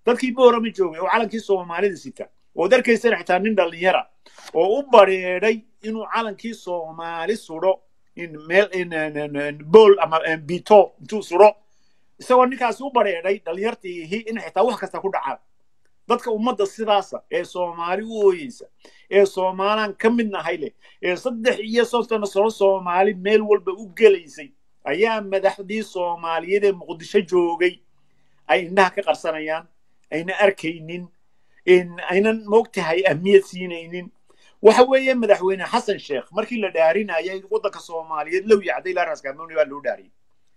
dadkii boorama joogay oo calankii soomaalida sita ood arkaysana xitaa nin dhallinyara oo u bareeday inuu calankii soomaali sudho in meel bool ama bito intuu sudho isagoo ninkaasi u bareeday dhallinyartiihi in xitaa wax kasta ku dhacaan dadka ummadda sidaasa ee soomaali u ooyeysa ee soomaalaan ka mid nahay leh ee saddex iyo soddon sano soomaali meel walba u gelaysay ayaa madaxdii soomaaliyeed ee muqdisho joogay ay indhaha ka qarsanayaan ayna arkaynin aynan moogtahay ahmiyad siinaynin waxa weeye madaxweyne xasan sheekh markii la dhaarinayay waddanka soomaaliyeed low yacday ilaa raaskamoni baa loo dhaariyey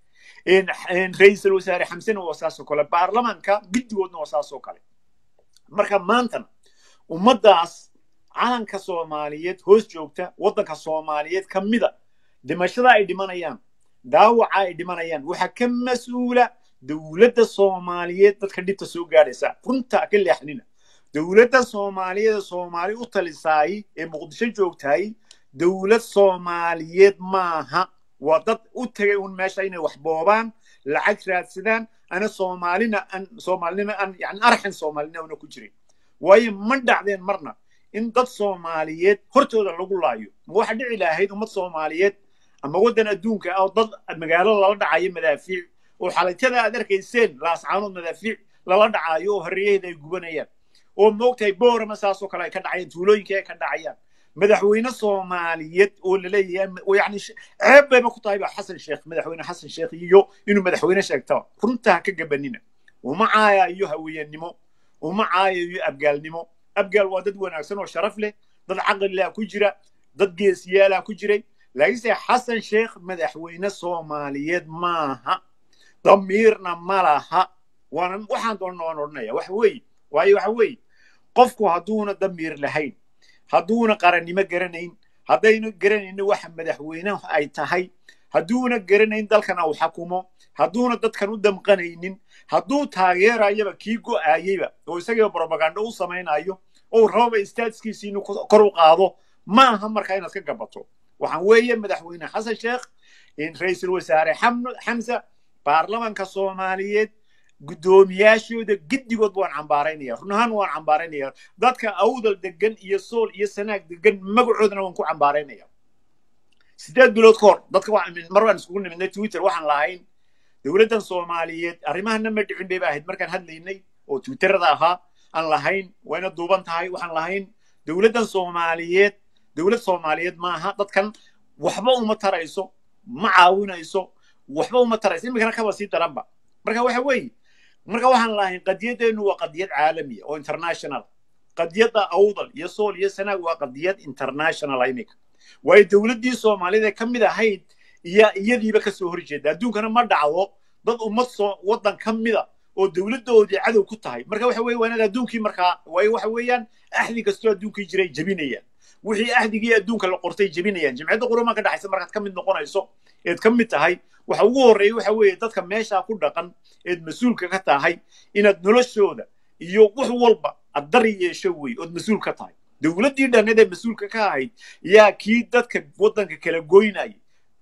ra-iisul wasaare xamsena waa saasoo kale baarlamaanka guddigoodna waa saasoo kale marka maantana ummaddaas calanka soomaaliyeed hoos joogta waddanka soomaaliyeed ka mida dhimashada ay dhimanayaan daawaca ay dhimanayaan waxaa ka mas-uula dowladda soomaaliyeed dadka dhibta soo gaadhaysa runta ka leexnina dowladda soomaaliyeed ee soomaali u talisaay ee muqdisho joogtaay dowlad soomaaliyeed maaha waa dad u tegay un meesha inay wax boobaan lacag raadsadaan ana soomaalina an soomaalinima an yani arxan soomaalina una ku jirin waayo ma dhacdeen marna in dad soomaaliyeed hortooda lagu laayo ma waxa dhici lahayd ummad soomaaliyeed ama waddan adduunka ah oo dad magaalo lala dhacayo madaafiic oo xalaytada aad arkayseen laascaanood madaafiic lala dhacaayo oo horreeyaheeda ay gubanayaan oo moogtahay boorama saasoo kale ay ka dhacayaan tuulooyinka ay ka dhacayaan madaxweyne soomaaliyeed oo laleeyahay yani ceeb bayba ku tahay ba xasan sheekh madaxweyne xasan sheekh iyo inuu madaxweyne sheegtaba runta ha ka gabanina uma caayayo haweenimo uma caayayo abgaalnimo abgaal waa dad wanaagsan oo sharaf leh dad caqlilaa ku jira dad geesiyaalaa ku jiray laakiinse xasan sheekh madaxweyne soomaaliyeed maaha damiirna ma laha waana waxaan doonna waan odhanaya waxa weeye waayo waxa weeye qofku hadduuna damiir lahayn hadduuna qarannimo garanayn haddaynu garanayno waxa madaxweyne ay tahay hadduuna garanayn dalkan uu xakumo hadduuna dadkan u damqanaynin hadduu taageerayaba kii go'aayeyba oo isagiiba brobagando u samaynayo ou rababa istaatiskiisi inuu kor u qaado ma aha markaa inaad ka gabato waxaan weeye madaxweyne xasan sheekh ra-iisul wasaare xamsa baarlamanka soomaaliyeed guddoomiyaashooda giddigood waan cambaaraynaya run ahaan waan cambaaraynaya dadka awdal degan iyo sool iyo sanaag degan magacoodana waan ku cambaaraynaya sideed bilood ka hor dadka mar waan iskugu nimidnay twitter waxaan lahayn dowladdan soomaaliyeed arrimahana ma dhicin bayba ahayd markaan hadlaynay oo twitterada ahaa aan lahayn wayna duuban tahay waxaan lahayn dowladdan soomaaliyeed dowlad soomaaliyeed maaha dadkan waxba uma tarayso ma caawinayso waxba uma tarayso iminkana kaba sii daranba marka waxa weeye marka waxaan lahayn qadiyadeennu waa qadiyad caalamiya oo international qadiyadda awdal iyo sool iyo sanaag waa qadiyad international iminka waayo dowladdii soomaalida ka mid ahayd iyo iyadiiba ka soo horjeeda adduunkana ma dhacdo dad ummad soo waddan ka mida oo dowladdoodii cadow ku tahay marka waxa weye waa inaad adduunkii markaa waayo waxa weeyaan axdi kastoo adduunkii jiray jebinayaan wixii axdigii adduunka la qortay jebinayaan jimciyadda qurumaa ka dhexaysa markaad ka mid noqonayso eed ka mid tahay waxa ugu horreeya waxa weeye dadka meeshaa ku dhaqan eed mas-uulka ka tahay inaad noloshooda iyo wax walba aad dari yeesho wey ood mas-uul ka tahay dowladdii dhanneed ee mas-uulka ka ahayd yaa kii dadka waddanka kala goynaya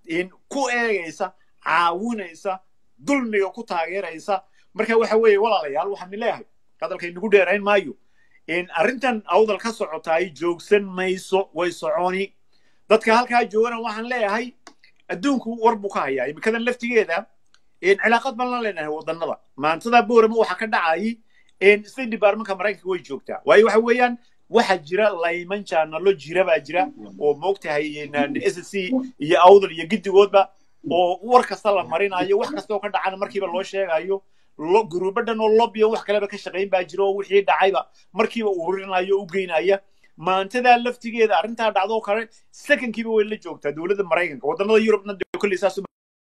ku eegaysa caawinaysa dulmiga ku taageeraysa marka waxa weeye walaalayaal waxaan leeyahay hadalkay nagu dheerayn maayo arrintan awdal ka socotaay joogsan mayso way soconi dadka halkaa joogana waxaan leeyahay adduunku war buu ka hayaa imikadan laftigeeda cilaaqad baan la leenahay wadannada maantada boorama waxa ka dhacayay state departmentka maraykanka way joogtaa waayo waxa weeyaan waxa jira layman jaanalo jira baa jira oo moogtahay s c iyo awdal iyo giddigoodba oo war kasta la marinayo wax kasta oo ka dhacana markiiba loo sheegayo guruubo dhan oo lobbiyo wax kaleba ka shaqayn baa jira oo wixii dhacayba markiiba ururinayo o u geynaya maantadaa laftigeeda arrintaa dhacdoo kale secondkiiba way la joogtaa dowladda maraykanka wadannada yurubna kolley saas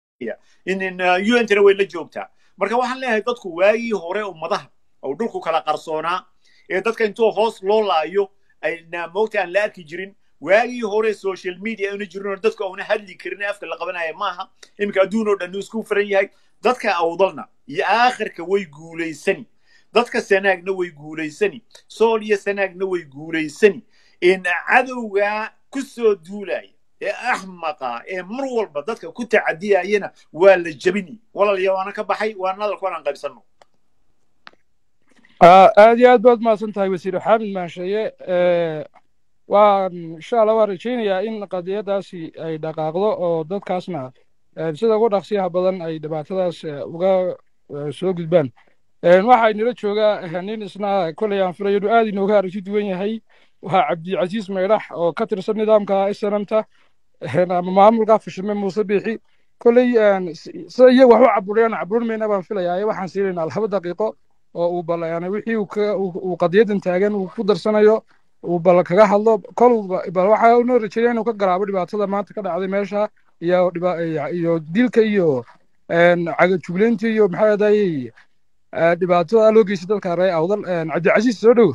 untana way la joogtaa marka waxaan leeyahay dadku waagii hore ummadaha oo dhulku kala qarsoonaa ee dadka intuu hoos loo laayo ayna moogta aan la arki jirin waagii hore social media auna jirin oo dadku auna hadli karin afka la qabanaya maaha iminka adduun oo dhan isku furan yahay dadka awdalna iyo aakhirka way guulaysani dadka sanaagna way guulaysani sool iyo sanaagna way guulaysani in cadowgaa ku soo duulaya ee axmaqa ee mar walba dadka ku tacadiyayana waa la jebini walaalayaa waana ka baxay waana hadalku anaan qaybsanno aad iyo aad baad mahadsan tahay wasiir xaamid maansheeye waan insha allah waan rajaynayaa in qadiyadaasi ay dhaqaaqdo oo dadkaasna sida ugu dhaqsiyaha badan ay dhibaatadaas uga soo gudbaan waxaa inala joogaa nin isna koley aan filayo inuu aad inooga aragti duwan yahay waa cabdicasiis maydhax oo ka tirsan nidaamka snmta ama maamulka fashime muuse biixi koley sida iyagu wax u caburiyaan caburin mayna baan filayaa waxaan siinaynaa laba daqiiqo oo uu bal wixii uu qadiyadan taagan uu ku darsanayo uu bal kaga hadlo kol bal waxaa unoo rajeeya inuu ka garaabo dhibaatada maanta ka dhacday meesha iyo iyo dilka iyo cagajugleynta iyo maxaa adayey dhibaatada loo geystay dadka ree awdal cabdicasiis soo dhow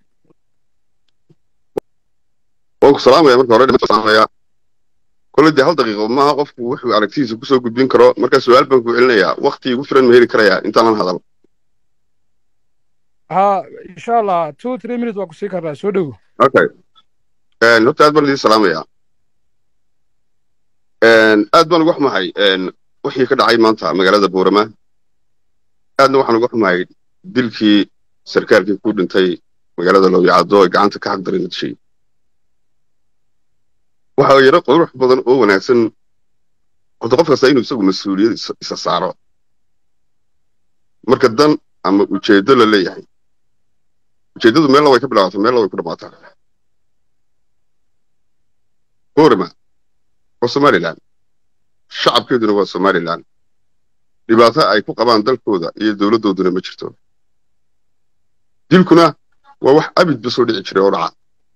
waan ku salaamaya marka hore salaamaya kole dee hal daqiiqo maaha qofku wuxuu aragtidiisa kusoo gudbin karo marka su-aal baan ku celinayaa wakti igu filan ma heli karayaa intaanan hadal ha insha allah two three minutes waa kusii karnaa soo dhow okay horta aad baan idin salaamaya aad baan uga xumahay wixii ka dhacay maanta magaalada boorama aadna waxaan uga xumahay dilkii sarkaalkii ku dhintay magaalada lowyacado ee gacanta ka xaqdaray nadishay waxa yaro qurux badan oo wanaagsan horta qof kasta inuu isagu mas-uuliyad isa saaro marka dan ama ujeedo la leeyahay ujeeddadu meelna way ka bilaabataa meelna way ku dhammaataa boorama waa somalilan shacabkeeduna waa somalilan dhibaato ay ku qabaan dalkooda iyo dowladdooduna ma jirto dilkuna waa wax abidba soo dhici jiray oo dhaca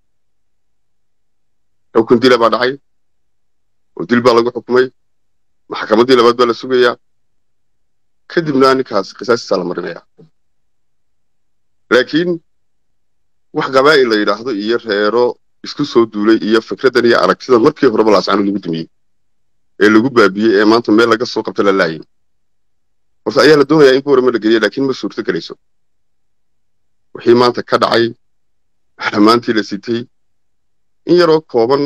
xukun dila baa dhacay oo dil baa lagu xukumay maxkamaddii labaad baa la sugayaa kadibna ninkaas qisaastiisaa la marinaya laakiin wax qabaa'il la yidhaahdo iyo reero isku soo duulay iyo fikraddan iyo aragtidan markii horeba laascano lagu dumiyey ee lagu baabiyey ee maanta meel laga soo qabta la laayay horta ayaa la doonayaa in boorama la geliya laakiin ma suurto gelayso wixii maanta ka dhacay maxlamaantii la sitay in yaroo kooban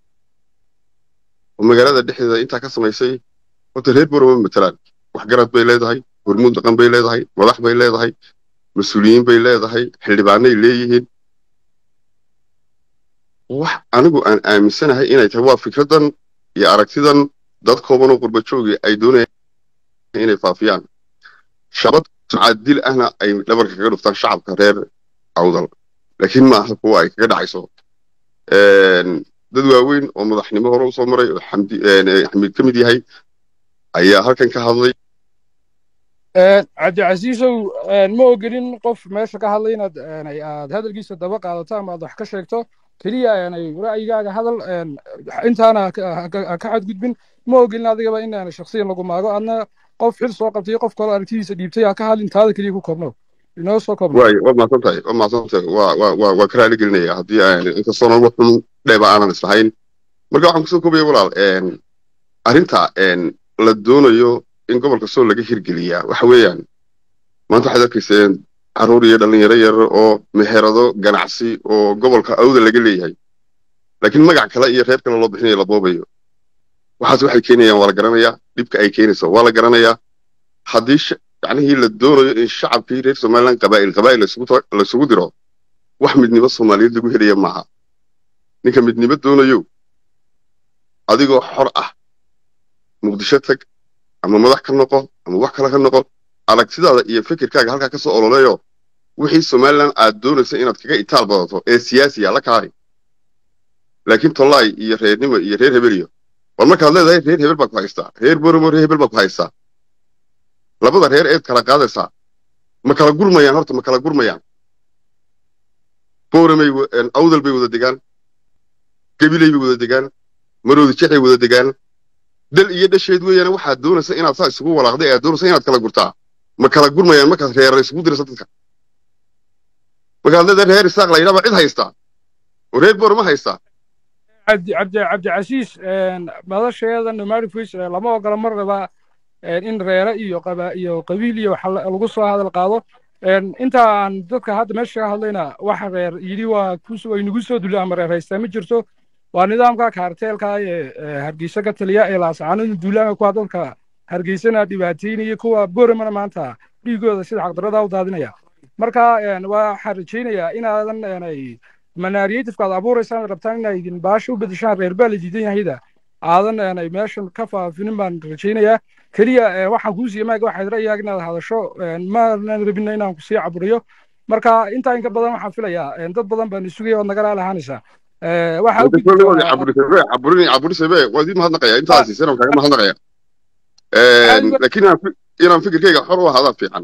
oo magaalada dhexdeeda intaa ka samaysay horta reer boorama matalaan waxgarad bay leedahay hormuud dhaqan bay leedahay madax bay leedahay mas-uuliyiin bay leedahay xildhibaanay leeyihiin wax anigu aan aaminsanahay inay tahay waa fikraddan iyo aragtidan dad kooban oo qurbajoogii ay doonayaan inay faafiyaan shabad sumcad dil ahna ay dhabarka kaga dhuftaan shacabka reer awdal laakiin ma aha kuwa ay kaga dhacayso dad waaweyn oo madaxnimo hore usoo maray oo xamiid ka mid yahay ayaa halkan ka hadlay cabdicasiisow ma ogolin qof meesha ka hadlay inaad aad hadalkiisa daba qaadato ama aad wax ka sheegto keliya ra'yigaaga hadal intaana ka xadgudbin ma ogolin adigaba in shaksiyan lagu maago adna qof xil soo qabtay qof kaloo aragtidiisa dhiibtay ha ka hadlin taada keliya ku koobno inoo soo koobno waay waa mahadsan tahay waa mahadsan tahay waa waa waa waa ka raali gelinaya haddii aan inkastoona wax xun dheeba aanan islahayn marka waxaan kusoo koobaya walaal arrinta la doonayo in gobolka soo laga hirgeliyaa waxa weeyaan maanta waxaad arkayseen carruur iyo dhallinyaro yar oo meherado ganacsi oo gobolka awda laga leeyahay laakiin magac kale iyo reer kale loo bixinayo la boobayo waxaas waxay keenayaan waa la garanayaa dhibka ay keenayso waa la garanayaa haddii yacnihii la doonayo in shacabkii reer somaliland qabaa'il qabaa'il laysugu diro wax midnimo soomaaliyeed lagu helaya maaha ninka midnimo doonayo adigoo xor ah muqdisho tag ama madax ka noqo ama wax kale ka noqo aragtidaada iyo fikirkaaga halkaa ka soo ololeeyo wixii somaliland aad doonaysa inaad kaga itaal badato ee siyaasiya la kaari laakiin tollaay iyo reernimo iyo reer hebeliyo war markaad leedahay reer hebel baa ku haystaa reer boromo reer hebel baa ku haystaa labada reer eed kala qaadaysaa ma kala gurmayaan horta ma kala gurmayaan boramay awdal bay wada degaan gabilay bay wada degaan maroodi jexay wada degaan dal iyo dhasheed weeyaan waxaad doonaysa inaad saa isugu walaaqday aad doonaysa inaad kala gurtaa ma kala gurmayaan markaad reerar isugu diraysa dadka markaad leedahay reer isaaq la yidhaha cid haystaa oo reer boorama haystaa cabdi cabdi cabdicasiis madasheeda nomadic voice lama ogola marnaba in reere iyo qaba iyo qabiil iyo waxa lagu soo hadal qaado intaan dadka hadda meesha ka hadlayna waxa reer yidhi waa way nagu soo dulay ama reer haystaa ma jirto waa nidaamka kaarteelka ee hargeysa ka taliya ee laasacaanada duulaanka kuwa dadka hargeysana dhibaateynaya kuwa boramana maanta dhiigooda sida xaqdarada u daadinaya marka waxaan rajaynayaa inaadan manaariyatifka aad abuuraysaan rabtaan inaa idin baasha u bedeshaan reer baa la diidan yahayda aadan meeshan ka faafinin baan rajaynayaa keliya waxaan kuu siiye maaga waxaad ra'yaaga inaad hadasho maanan rabina inaan ku sii caburiyo marka intaa inka badan waxaan filayaa dad badan baan isugaya ood nagala lahaanaysaa caburisebe waa idin mahadnaqaya intaasi sena kaaga mahadnaqaya laakiin inaan fikirkayga xor u ahaada fiican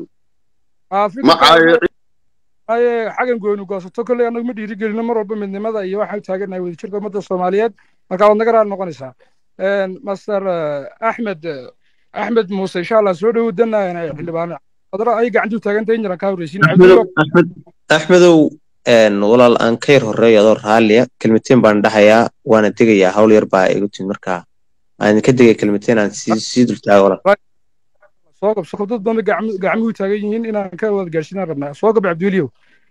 maye xagan gooni goosato kolley annagu ma dhiirigelino mar walba midnimada iyo waxaan u taagannahay wadajirka ummadda soomaaliyeed marka waad naga raali noqonaysaa master axmed axmed muuse insha allah soo dhowow danna xildhibaan adra ay gacantu taagantahay injiran kaa horreysiin axmedow walaal aan ka yar horreeyo adoo raalliya kelmateen baan dhahayaa waana degayaa hawl yar baa igu timid marka aan ka degaya kelmateen aan sii dultaago walaal soo gab soo dad badan gacmuhu taagan yihiin inaan ka wada gaarsiinaan rabnaa soo gab cabdiweliyow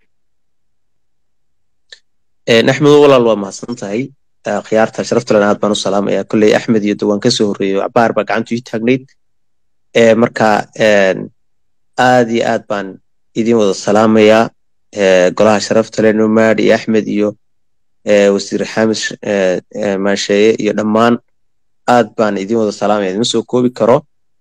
axmedow walaal waa mahadsan tahay khiyaarta sharafta lena aad baan u salaamayaa kolley axmed iyo dawaan ka soo horreeyo cabaar baa gacantu ii taagnayd marka aad iyo aad baan idin wada salaamayaa golaha sharafta le nomad iyo axmed iyo wasiir xamis maasheeye iyo dhammaan aad baan idin wada salaamaya idima soo koobi karo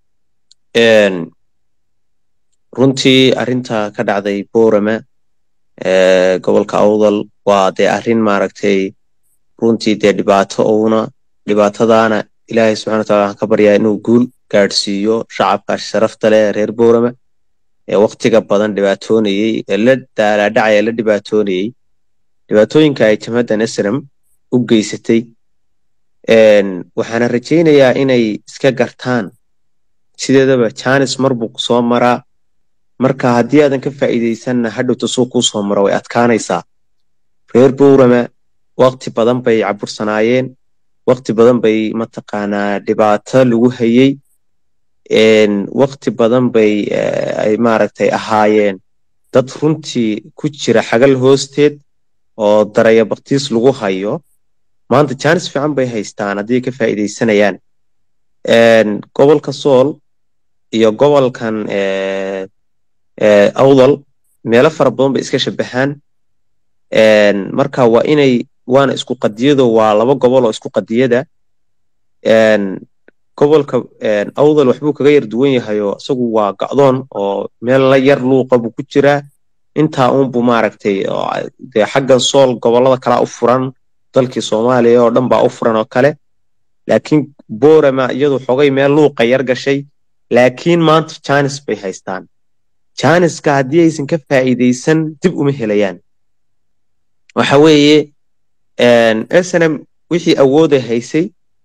runtii arrinta ka dhacday borama gobolka awdal waa dee arrin maaragtay runtii dee dhibaato uuna dhibaatadaana ilaahay subxana wataala waxaan ka baryaa inuu guul gaadhsiiyo shacabka sharafta leh reer borama ee waktiga badan dhibaatoonayey ee la daalaadhacaya ee la dhibaatoonayey dhibaatooyinka ay jamhaddan esram u geysatay waxaana rajaynayaa inay iska gartaan sideedaba janis mar buu soo maraa marka haddii aadan ka faa'iidaysanna hadhowta suu kuu soo maro way adkaanaysaa reer borama wakti badan bay cabursanaayeen wakti badan bay mataqaanaa dhibaato lagu hayey wakti badan bay ay maaragtay ahaayeen dad runtii ku jira xagal hoosteed oo daraya baktiis lagu hayo maanta janis fiican bay haystaan haddii ka faa'iidaysanayaan gobolka sool iyo gobolkan awdal meelo fara badan bay iska shabahaan marka waa inay waana isku qadiyado waa laba gobol oo isku qadiyada gobolka awdal waxbuu kaga yar duwan yahayoo isagu waa gacdoon oo meel la yar luuqa buu ku jiraa intaa uunbu maaragtay dee xaggan sool gobollada kalaa u furan dalkii soomaaliya oo dhan baa u furan oo kale laakiin borama iyadu xogay meel luuqa yar gashay laakiin maanta janis bay haystaan janiska haddii aysan ka faa'iidaysan dib uma helayaan waxa weeye snm wixii awooday haysay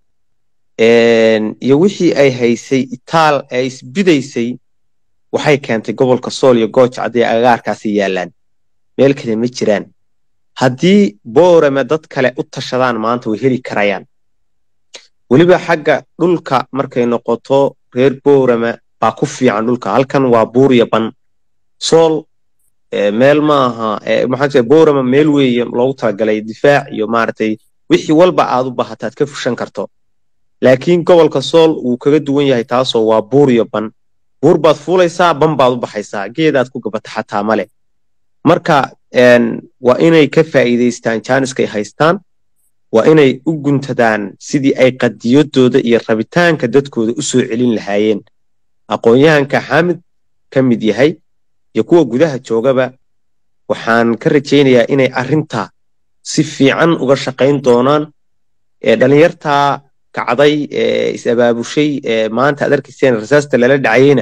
iyo wixii ay haysay itaal ee isbidaysay waxay keentay gobolka sool iyo gooja hadday agagaarkaasi yaallaan meel kale ma jiraan haddii borame dad kale u tashadaan maanta way heli karayaan weliba xagga dhulka markay noqoto reer borama baa ku fiican dhulka halkan waa buurya ban sool meel maaha maxaa borama meel weeye loogu talagalay difaac iyo maaragtay wixii walba aad u baahataad ka fushan karto laakiin gobolka sool wuu kaga duwan yahay taasoo waa buur iyo ban buur baad fuulaysaa ban baad u baxaysaa geedaad ku gabata xataa male marka waa inay ka faa'iidaystaan jaaniskay haystaan waa inay u guntadaan sidii ay qadiyadooda iyo rabitaanka dadkooda u soo celin lahaayeen aqoon-yahanka xaamid ka mid yahay iyo kuwa gudaha joogaba waxaan ka rajaynayaa inay arrinta si fiican uga shaqayn doonaan dhalinyartaa kacday ee is-abaabushay ee maanta ad arkayseen rasaasta lala dhacayeyna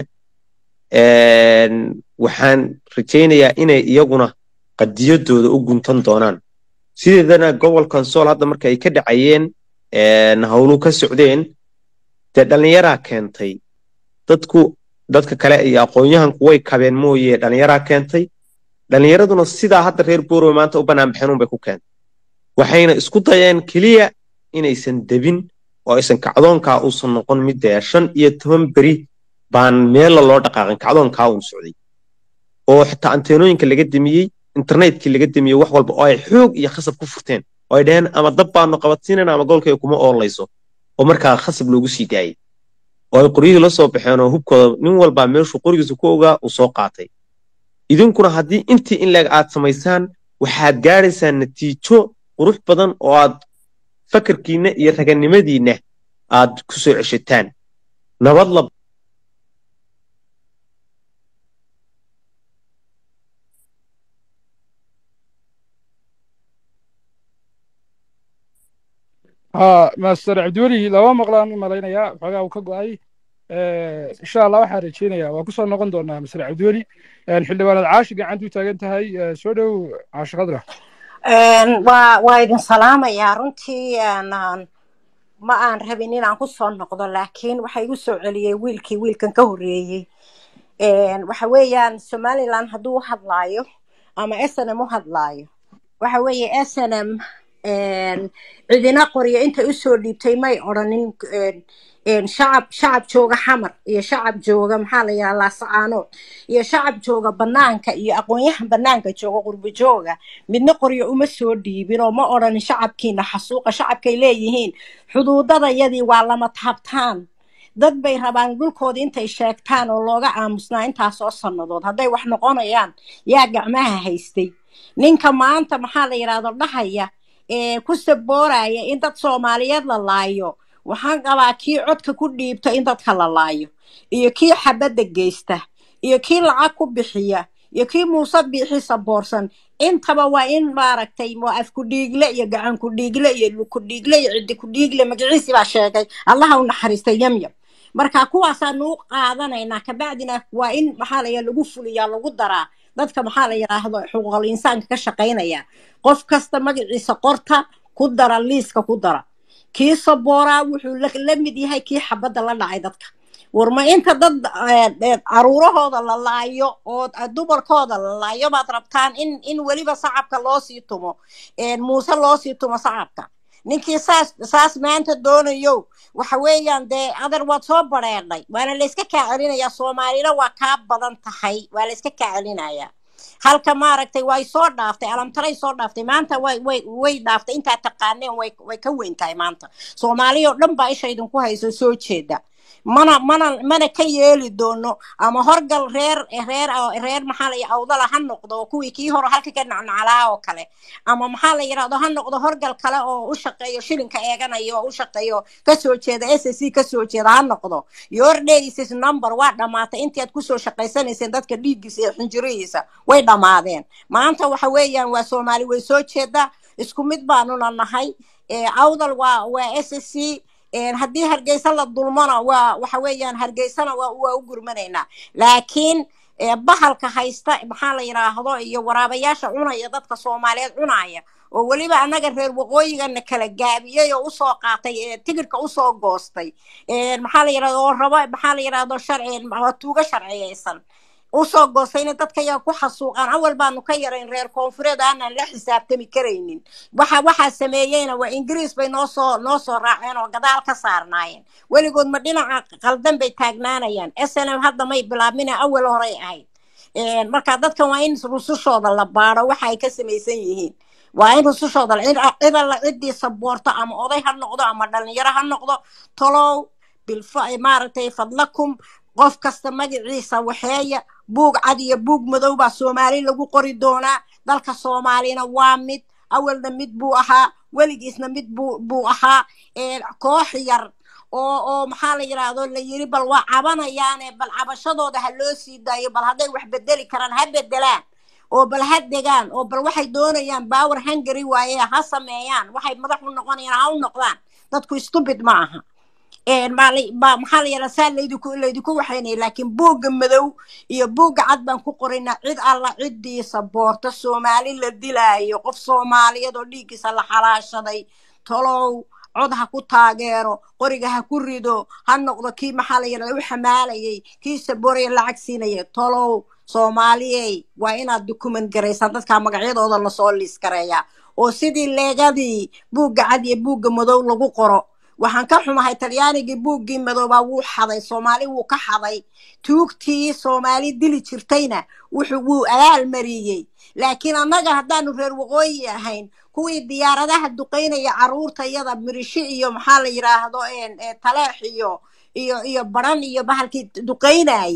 waxaan rajaynayaa inay iyaguna qadiyadooda u guntan doonaan sideedana gobolkan sool hadda marka ay ka dhacayeen hawlu ka socdeen dee dhallinyaraa keentay dadku dadka kale iyo aqoon-yahanku way kabeen mooye dhallinyaraa keentay dhallinyaraduna sidaa hadda reer borome maanta u banaanbaxeen unbay ku keentay waxayna isku dayeen keliya inaysan debin oo aysan kacdoonkaa uusan noqon mid dee shan iyo toban beri baan meella loo dhaqaaqin kacdoonkaa uun socday oo xitaa anteenooyinka laga demiyey internetkii laga demiyey wax walba oo ay xoog iyo khasab ku furteen oo ay dhaheen ama dab baanu qabadsiinayna ama goolkayga kuma oolayso oo markaa khasab loogu sii daayey oo ay qoryihii la soo baxeen oo hubkooda nin walbaa meeshuu qorigiisa ku ogaa uu soo qaatay idinkuna haddii intii in leeg aad samaysaan waxaad gaadhaysaa natiijo qurux badan oo aad fakarkiinna iyo raganimadiinna aad ku soo ceshataan nabad la ها ماستر cabdiweli laba maqlaan u malaynayaa xoogaa uu ka go'ay insha allah waxaan rajeynayaa waa kusoo noqon doonaa master cabdiweli xildhibaanad caashi gacantu taagan tahay soo dhow caashi khadra waa waa idin salaamayaa runtii ma aan rabin inaan ku soo noqdo laakiin waxa igu soo celiyey wiilkii wiilkan ka horreeyey waxa weeyaan somaliland hadduu u hadlaayo ama snm u hadlaayo waxa weeye snm cidina qoryo intay usoo dhiibtay may odhanin shacab shacab jooga xamar iyo shacab jooga maxaa la yidhaha laasacaanood iyo shacab jooga banaanka iyo aqoonyahan banaanka jooga qurbo jooga midna qoryo uma soo dhiibin oo ma odhanin shacabkiina xasuuqa shacabkay leeyihiin xuduudadayadii waa lama taabtaan dad bay rabaan dhulkooda intay sheegtaan oo looga aamusnaa intaasoo sannadood hadday wax noqonayaan yaa gacmaha haystay ninka maanta maxaa la yidhahdo dhahaya ee ku sabooraya in dad soomaaliyeed la laayo waxaan qabaa kii codka ku dhiibta in dadka la laayo iyo kii xabadda geysta iyo kii lacag ku bixiya iyo kii muuse biixi saboorsan intaba waa in maaragtay waa af ku-dhiigle iyo gacan ku-dhiigle iyo lug ku-dhiigle iyo ciddi ku-dhiigle magaciisi baa sheegay allaha u naxariistay yamyam marka kuwaasaanu u qaadanaynaa kabacdina waa in maxaa la yidhaha lagu fuliyaa lagu daraa dadka maxaa la yidhaahdo xuquuqul insaanka ka shaqaynaya qof kasta magaciisa qorta ku dara liiska ku dara kii sabooraa wuxuu la mid yahay kii xabadda la dhacay dadka warma inta dad caruurahooda la laayo oo dumarkooda la laayo baad rabtaan in in weliba sacabka loo sii tumo muuse loo sii tumo sacabka ninkii saas saas maanta doonayo waxa weeyaan dee adar waad soo bareedhay waana layska kaa celinayaa soomaalina waa kaa badan tahay waa layska kaa celinayaa halka maaragtay way soo dhaaftay alamtaray soo dhaaftay maanta way way way dhaaftay intaa taqaaneen way way ka weyn tahay maanta soomaaliya oo dhan baa isha idinku hayso soo jeeda mana mana mana ka yeeli doono ama horgal reer reer reer maxaa la awdala ha noqdo oo kuwii kii hore halka ka nacnaclaa oo kale ama maxaa la yidhahdo ha noqdo horgal kale oo u shaqeeyo shilinka eeganayo oo u shaqeeyo kasoo jeeda s c kasoo jeeda ha noqdo your days number waa dhamaatay intii aad kusoo shaqaysanayseen dadka dhiiggiisa iyo xinjirihiisa way dhamaadeen maanta waxa weeyaan waa soomaali way soo jeeda isku mid baanuna nahay awdal waa waa s c haddii hargeysa la dulmona waa waxa weeyaan hargeysana waa waa u gurmanaynaa laakiin bahalka haysta maxaa la yidhaahdo iyo waraabayaasha cunaya dadka soomaaliyeed cunaya oo weliba annaga reer waqooyigana kala gaabiyey oo usoo qaatay tigirka usoo goostay maxaa la yidhahdo oo rabo maxaa la yidhahdo sharci tuuga sharciyeysan usoo goostay inay dadka yaa ku xasuuqaan awal baanu ka yarayn reer koonfureed aanan la xisaabtami karaynin waxa waxaa sameeyeyna waa ingiriis bay noo soo noo soo raaceen oo gadaal ka saarnaayeen weligood ma dhinaca qaldan bay taagnaanayaan s n m hadda may bilaabmina awal horey ahayd marka dadkan waa in rusushooda la baado waxa ay ka samaysan yihiin waa in rusushooda cid alla ciddii saboorto ama oday ha noqdo ama dhalinyaro ha noqdo tolow bilfa maaragtay fadlakum qof kasta magaciisa waxeeya buug cad iyo buug madow baa soomaali lagu qori doonaa dalka soomaalina waa mid awalna mid buu ahaa weligiisna mid buu buu ahaa koox yar oo oo maxaa la yidhaahdo la yiri bal waa cabanayaane bal cabashadooda ha loo sii daayo bal hadday wax bedeli karaan ha bedelaan oo bal ha degaan oo bal waxay doonayaan baawer hungary waaye ha sameeyaan waxay madax u noqonayaan ha u noqdaan dadku stupid ma aha maxaa la yidhaha saa laydinku laydinku waxaynaya laakiin buugga madow iyo buugga cad baan ku qoraynaa cid alla ciddii saboorta soomaali la dilaayo qof soomaaliyeed oo dhiiggiisa la xalaashaday tolow cod ha ku taageero qoriga ha ku rido ha noqdo kii maxaa la yidhahda u xamaalayay kii sabooraya lacag siinaya tolow soomaaliyey waa inaad dukument garaysaan dadkaa magacyadooda lasoo liis gareeyaa oo sidii leegadii buugga cad iyo buugga madow lagu qoro waxaan ka xumahay talyaanigii buuggii madoobaa wuu xaday soomaali wuu ka xaday tuugtii soomaali dili jirtayna wuxuu wuu abaal mariyey laakiin annaga haddaanu reer waqooyi ahayn kuwii diyaaradaha duqaynaya caruurta iyada mirishi iyo maxaa la yidhaahdo taleex iyo iyo iyo baran iyo bahalkii duqaynayay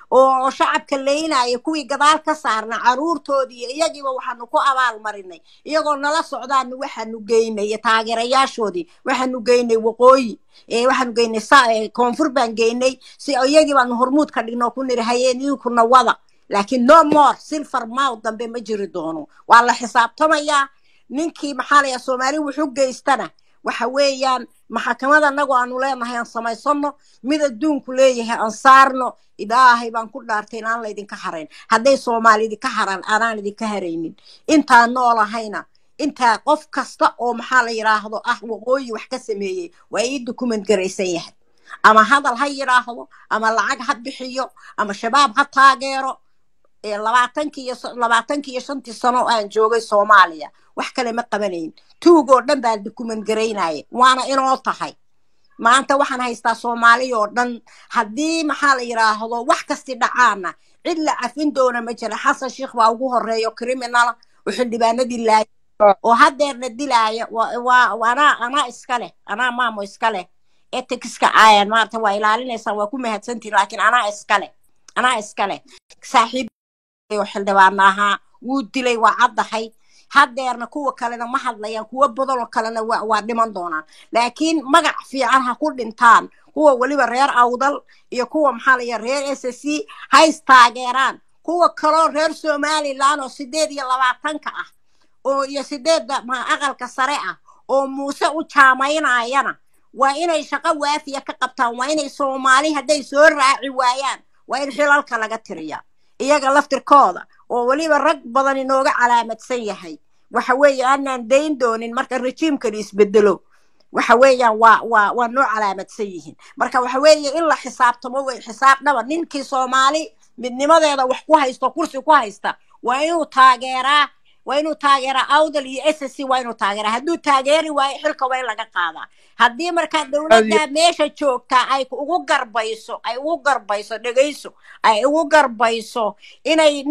oo shacabka leynaya kuwii gadaal ka saarna caruurtoodii iyo iyagiiba waxaanu ku abaal marinay iyagoo nala socdaanu waxaanu geynay taageerayaashoodii waxaanu geynay waqooyi waxaanu geynay koonfur baan geynay si iyagii baanu hormuud ka dhigno ku niri hayeen idinkuna wada laakiin no more silver mouth dambe ma jiri doono waa la xisaabtamayaa ninkii maxaa layaa soomaali wuxu geystana waxa weeyaan maxakamada anagoo aanu leenahay aan samaysano mid adduunku leeyahay aan saarno ilaahay baan ku dhaartay inaan laydinka harayn hadday soomaali idinka haraan aanaan idinka haraynin intaan noolahayna intaa qof kasta oo maxaa la yidhaahdo ah waqooyi wax ka sameeyey waa ii document garaysan yahay ama hadal ha yidhaahdo ama lacag ha bixiyo ama shabaab ha taageero labaatankii iyo labaatankii iyo shantii sano aan joogay soomaaliya wax kale ma qabanayn tuugoo dhan baa dukument garaynaya waana inoo tahay maanta waxaan haystaa soomaaliya oo dhan haddii maxaa la yidhaahdo wax kasti dhacaana cid la cafin doona ma jira xasan sheikh baa ugu horeeyo criminala oo xildhibaanadii laaya oo haddeerna dilaaya anaa anaa iska leh anaa maamo iska leh etikska aayan maarata waa ilaalinaysaan waa ku mahadsantiin laakiin anaa iska leh anaa iska leh saaxiib oo xildhibaana ahaa wuu dilay waa caddahay haddeerna kuwa kalena ma hadlayaan kuwa badanoo kalena waa dhiman doonaan laakiin magac fiican ha ku dhintaan kuwa weliba reer awdal iyo kuwa maxaa laya reer s c hays taageeraan kuwa kaloo reer somalilan oo sideed iyo labaatanka ah oo iyo sideedda aqalka sare ah oo muuse u jaamaynayana waa inay shaqo waafiya ka qabtaan waa inay soomaali hadday soo raaci waayaan waa in xilalka laga tiriyaa iyaga laftirkooda oo weliba rag badan inooga calaamadsan yahay waxa weeye aanaan dayn doonin marka rejiimkani isbedelo waxa weeyaan waa waa waa noo calaamadsan yihiin marka waxa weeye in la xisaabtamo wey xisaab dhaba ninkii soomaali midnimadeeda wax ku haysto kursi ku haysta waa inuu taageeraa waa inuu taageeraa awdal iyo s c waa inuu taageeraa hadduu taageeri waayo xilka waa in laga qaadaa haddii markaa dowladda meesha joogtaa ay ugu garbayso ay ugu garbayso dhegayso ay ugu garbayso inay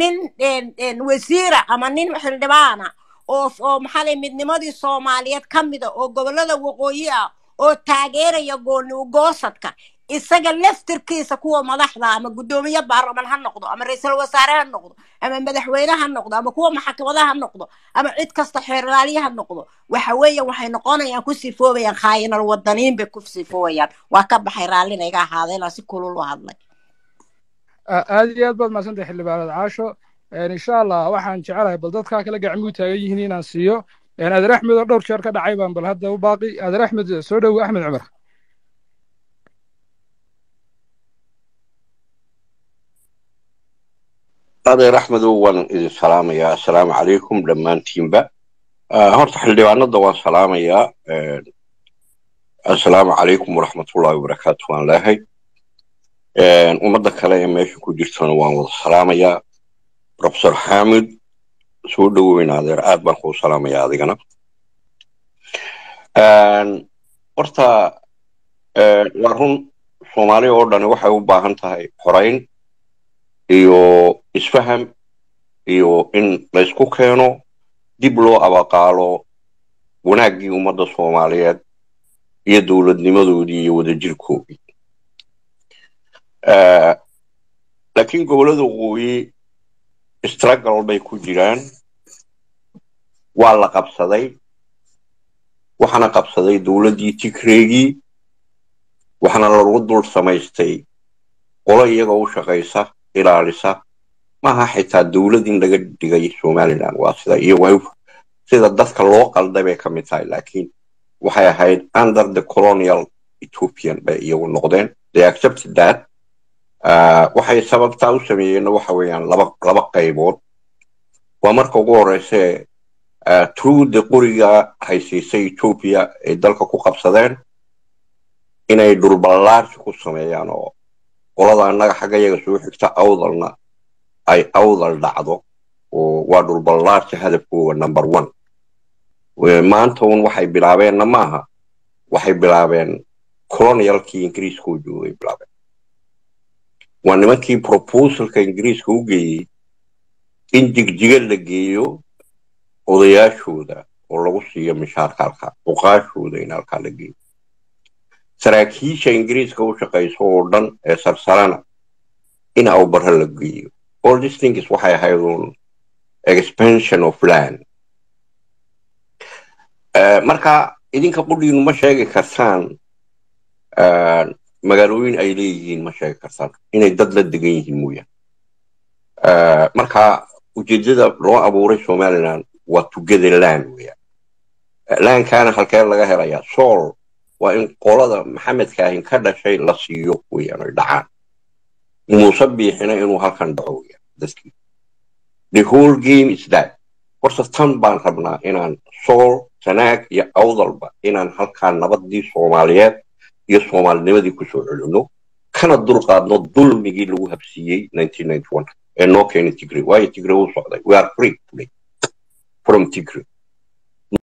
nin wasiira ama nin xildhibaana oo oo maxaa lay midnimadii soomaaliyeed ka mida oo gobollada waqooyi ah oo taageeraya gooni ugoosadka isaga laftirkiisa kuwa madaxda ama guddoomiye baarlaman ha noqdo ama ra-iisul wasaare ha noqdo ama madaxweyne ha noqdo ama kuwa maxkamada ha noqdo ama cid kasta xeerlaaliye ha noqdo waxa weeye waxay noqonayaan ku sifoobayaan khaayinal wadaniin bay ku sifoobayaan waa ka baxay raallina iga ahaada inaan si kulul u hadlay aad iyo aad baad mahadsantahay xildhibaanad caasho insha allah waxaan jecelahay bal dadkaa kale gacmuu taagan yihiin inaan siiyo adeer axmed oo dhowr jeer ka dhacay baan bal hadda u baaqi adeer axmed soo dhowo axmed cumar adeer axmedow waan idin salaamayaa assalaamu calaykum dhammaantiinba horta xildhibaanada waan salaamayaa assalaamu calaykum waraxmatullahi wabarakaatu waan leehay ummadda kale ee meesha ku jirtona waan wada salaamayaa profesor xamid soo dhoweyn adeer aad baan kuu salaamayaa adigana horta waa run soomaali oo dhani waxay u baahan tahay xorayn iyo isfaham iyo in laysku keeno dib loo abaqaalo wanaaggii ummadda soomaaliyeed iyo dowladnimadoodii iyo wadajirkoodii laakiin gobollada waqooyi struggle bay ku jiraan waa la qabsaday waxaana qabsaday dowladdii tigreegii waxaana lagu dul samaystay qolo iyaga u shaqaysa ilaalisa maaha xitaa dowlad in laga dhigay somaliland waa sida iyo sida dadka loo qalday bay ka mid tahay laakiin waxay ahayd under the colonial ethiopian bay iyagu noqdeen they accepted that waxay sababtaa u sameeyeenna waxa weeyaan laba laba qaybood waa marka ugu horeyse trude qoriga haysiisay ethiopia ay dalka ku qabsadeen inay dhulballaarsi ku sameeyaan oo qolada annaga xagga yaga soo xigta awdalna ay awdal dhacdo oo waa dhulballaarsi hadafkooga number one maanta un waxay bilaabeenna maaha waxay bilaabeen colonialkii ingiriiska u joogay bilaabeen waa nimankii proposalka ingiriiska u geeyey in jigjiga la geeyo odayaashooda oo lagu siiyo mishaarka halkaa cuqaashooda in halkaa la geeyo saraakiisha ingiriiska u shaqayso oo dhan ee sarsalana in awbara la geeyo all these things waxay ahayd un expansion of land Eh, marka idinka qudhiinu ma sheegi kartaan eh, magaalooyin ay leeyihiin ma sheegi kartaan inay dad la degan yihiin mooyaan Eh, marka ujeedada loo abuuray somaliland waa together land weeyaan laankaana halkee laga helayaa sool waa in qolada maxamedkaahin ka dhashay la siiyo weeyaan ay dhacaan muuse biixina inuu halkan dhaco weeyaan dadkii the whole game is that horta tan baan rabnaa inaan sool sanaag iyo awdalba inaan halkaan nabadii soomaaliyeed iyo soomaalinimadii kusoo celino kana dulqaadno dulmigii lagu habsiiyey 1991 ee noo keenay tigray waayo tigray wuu socday we are free today from tigray